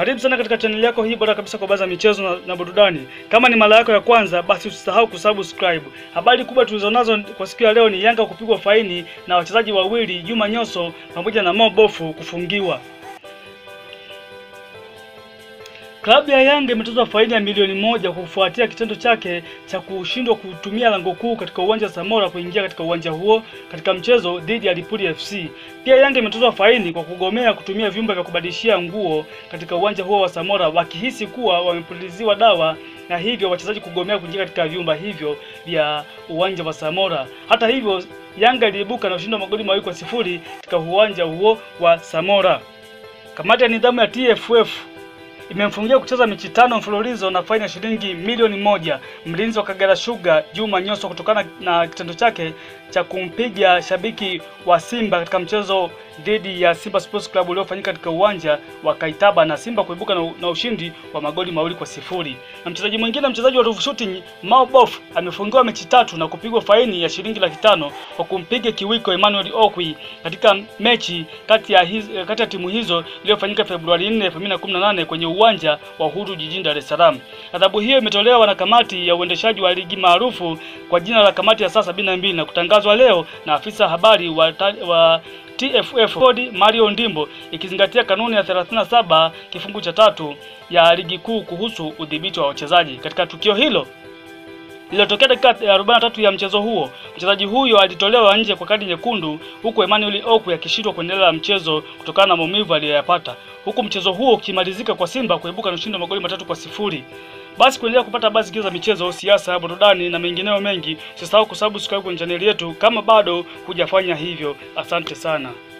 Karibu sana katika chaneli yako hii bora kabisa kwa baadhi ya michezo na, na burudani. Kama ni mara yako ya kwanza, basi usisahau kusubscribe. Habari kubwa tulizonazo kwa siku ya leo ni Yanga kupigwa faini na wachezaji wawili Juma Nyoso pamoja na Mo Bofu kufungiwa. Klabu ya Yanga imetozwa faini ya milioni moja kufuatia kitendo chake cha kushindwa kutumia lango kuu katika uwanja wa Samora kuingia katika uwanja huo katika mchezo dhidi ya Lipuli FC. Pia Yanga imetozwa faini kwa kugomea kutumia vyumba vya kubadilishia nguo katika uwanja huo wa Samora wakihisi kuwa wamepuliziwa dawa na hivyo wachezaji kugomea kuingia katika vyumba hivyo vya uwanja wa Samora. Hata hivyo, Yanga iliibuka na ushindi wa magoli mawili kwa sifuri katika uwanja huo wa Samora. Kamati ya nidhamu ya TFF imemfungia kucheza mechi tano mfululizo na faini ya shilingi milioni moja mlinzi wa Kagera Sugar Juma Nyoso kutokana na kitendo chake cha kumpiga shabiki wa Simba katika mchezo dhidi ya Simba Sports Club uliofanyika katika uwanja wa Kaitaba na Simba kuibuka na, na ushindi wa magoli mawili kwa sifuri. Na mchezaji mwingine mchezaji wa Ruvu Shooting Mao Bof amefungiwa mechi tatu na kupigwa faini ya shilingi laki tano kwa kumpiga kiwiko Emmanuel Okwi katika mechi kati ya, hiz, kati ya timu hizo iliyofanyika Februari 4, 2018 kwenye uwanja wa Uhuru jijini Dar es Salaam. Adhabu hiyo imetolewa na kamati ya uendeshaji wa ligi maarufu kwa jina la kamati ya saa sabini na mbili na kutangazwa leo na afisa habari wa, wa TFF Bodi Mario Ndimbo ikizingatia kanuni ya 37 kifungu cha tatu ya ligi kuu kuhusu udhibiti wa wachezaji. Katika tukio hilo lililotokea dakika ya 43 ya mchezo huo, mchezaji huyo alitolewa nje kwa kadi nyekundu, huku Emmanuel Okwi akishindwa kuendelea na mchezo kutokana na maumivu aliyoyapata, huku mchezo huo ukimalizika kwa Simba kuibuka na ushindi wa magoli matatu kwa sifuri. Basi kuendelea kupata habari zingine za michezo, siasa, burudani na mengineyo mengi, usisahau kusubscribe kwenye chaneli yetu kama bado hujafanya hivyo. Asante sana.